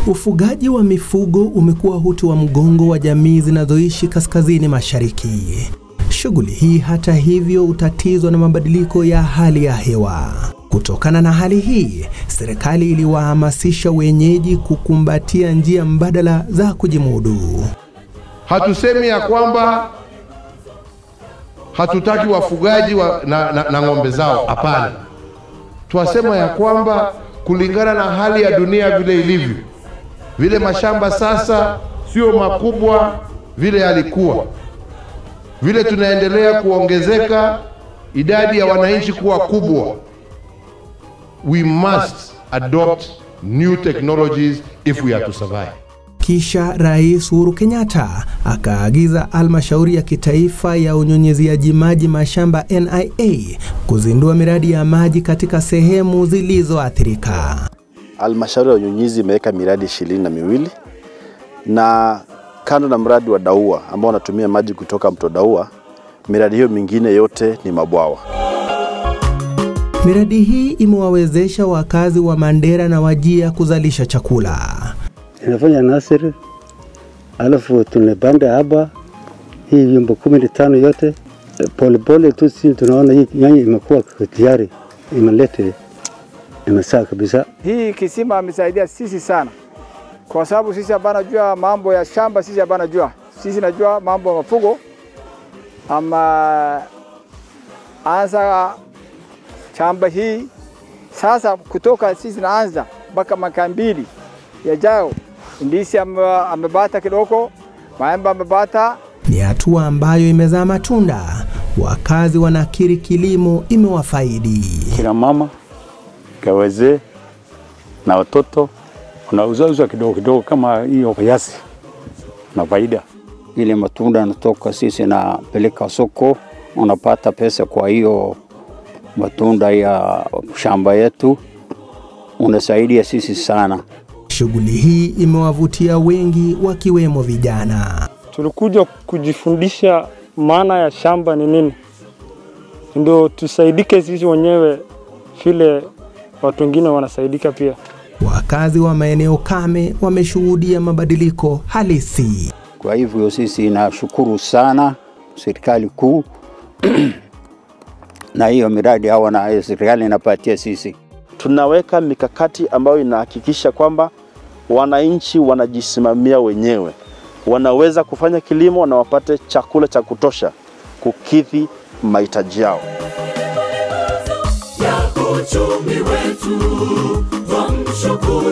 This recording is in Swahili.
Ufugaji wa mifugo umekuwa uti wa mgongo wa jamii zinazoishi kaskazini mashariki. Shughuli hii hata hivyo hutatizwa na mabadiliko ya hali ya hewa. Kutokana na hali hii, serikali iliwahamasisha wenyeji kukumbatia njia mbadala za kujimudu. Hatusemi ya kwamba hatutaki wafugaji wa, na, na, na ng'ombe zao. Hapana, twasema ya kwamba kulingana na hali ya dunia vile ilivyo, vile mashamba sasa sio makubwa vile yalikuwa, vile tunaendelea kuongezeka, idadi ya wananchi kuwa kubwa, we must adopt new technologies if we are to survive. Kisha Rais Uhuru Kenyatta akaagiza halmashauri ya kitaifa ya unyunyiziaji maji mashamba NIA kuzindua miradi ya maji katika sehemu zilizoathirika. Halmashauri ya unyunyizi imeweka miradi ishirini na miwili na kando na mradi wa Daua ambao wanatumia maji kutoka mto Daua, miradi hiyo mingine yote ni mabwawa. Miradi hii imewawezesha wakazi wa Mandera na Wajia kuzalisha chakula. Inafanya nasiri, alafu tunapanda haba hii vyombo kumi na tano yote polepole tu, si tunaona hii nyanya imekuwa tayari, imelete imesaa kabisa. Hii kisima amesaidia sisi sana, kwa sababu sisi hapana jua mambo ya shamba, sisi hapana jua, sisi najua mambo ya mafugo ama anza shamba hii sasa, kutoka sisi naanza mpaka mwaka mbili yajao, ndisi amebata kidogo, maembe amebata. Ni hatua ambayo imezaa matunda. Wakazi wanakiri kilimo imewafaidi. Kina mama kawazee na watoto unauzauza kidogo kidogo, kama hiyo kiasi na faida. Ile matunda yanatoka sisi napeleka soko, unapata pesa. Kwa hiyo matunda ya shamba yetu unasaidia sisi sana. Shughuli hii imewavutia wengi wakiwemo vijana. Tulikuja kujifundisha maana ya shamba ni nini, ndio tusaidike sisi wenyewe vile watu wengine wanasaidika pia. Wakazi wa maeneo kame wameshuhudia mabadiliko halisi. Kwa hivyo sisi nashukuru sana serikali kuu na hiyo miradi hawa na serikali inapatia sisi tunaweka mikakati ambayo inahakikisha kwamba wananchi wanajisimamia wenyewe, wanaweza kufanya kilimo na wapate chakula cha kutosha kukidhi mahitaji yao. ya uchumi wetu, twamshukuru